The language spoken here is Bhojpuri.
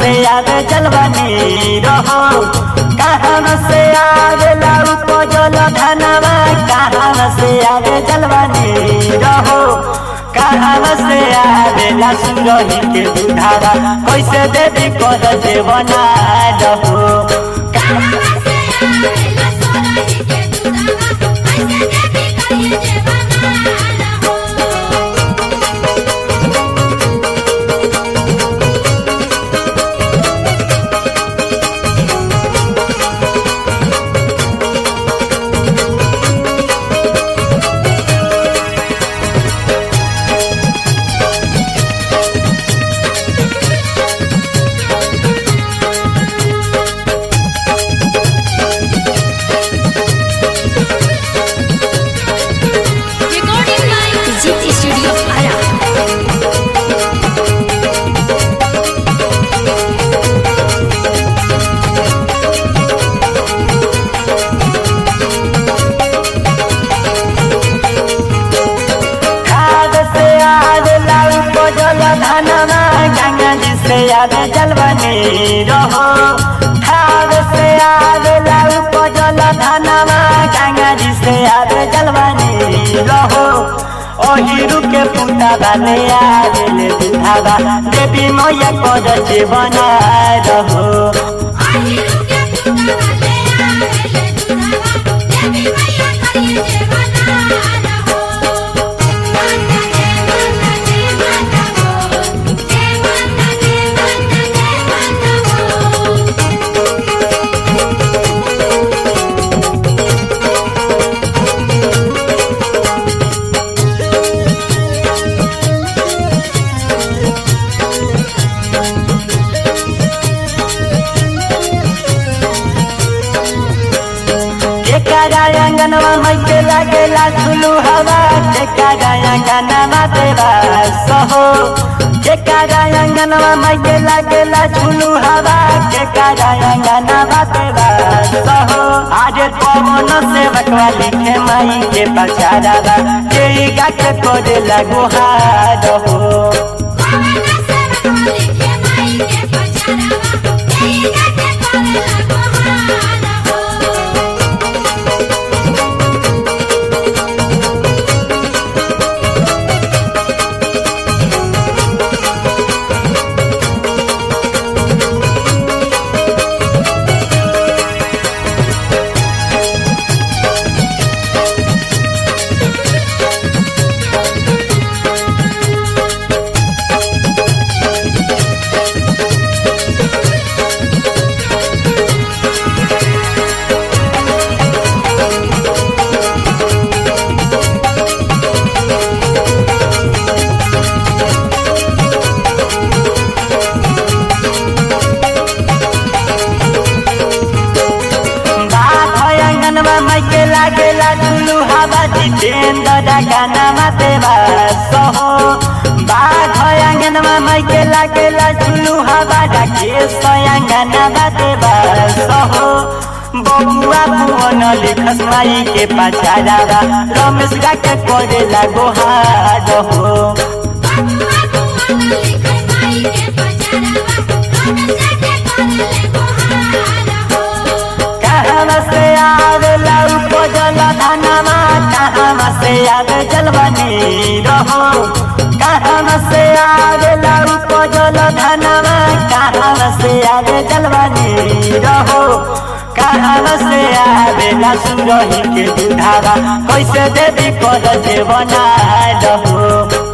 से आवे जलवानी रहो कहाँ से आवेला उपजल धनवा कहाँ से आवे जलवानी रहो कहाँ से आवेला सुरही के दुधारा कैसे देवी कर देवना रहो कहाँ से आवेला सोनाही के दूधवा कैसे देवी करिए जेवना रहो Recording by Digit Studio Ara. खाद से आवेला उपजल धनवा गंगा जी से आवे जलवानी रहो खाद से आवेला उपजल धनवा गंगा जी से आवे जलवानी रहो ओहिरु के पुता बाले आवेले दुधावा देवी मैया कर जीवन रहो आहिरु के दूधवा ले आवेले दूधवा देवी मैया करिए जेवना रहो माता जय माता जय माता हो जय माता जय माता जय माता हो केकारा अंगनवा मैके लागेला झुलू हवा केकारा अंगनवा देवा सहो केकारा अंगनवा मैके लागेला झुलू हवा केकारा अंगनवा देवा सहो आज पवन से बकवा लिखे माई के पचारावा के गा के कोरे लगो हार हो कवना से बकवाली के माई के पचारावा देई गाके करे लगो हारा हो अंगनवा माइके लागेला झुलू हवा जितेन्द्र गानामा देवा सहो बाघ अंगनवा माइके लागेला झुलू हवा राकेश अंगनवा देवा सहो बबुआ पुअन लिखस माई के पचारावा रमेश गा के करेला गोहार हो बबुआ बुआना लिखे माई के पचारावा रमेश के करे लगो हारा हो कहाँ से आवेला उपजल धनमा कहाँ से आवे जलवनी रहो कहाँ से आवेला उपजल धनमा कहाँ से आवे जलवनी रहो कहाँ से आवेला सुरही के दुधावा कैसे देवी कर जेवना रहो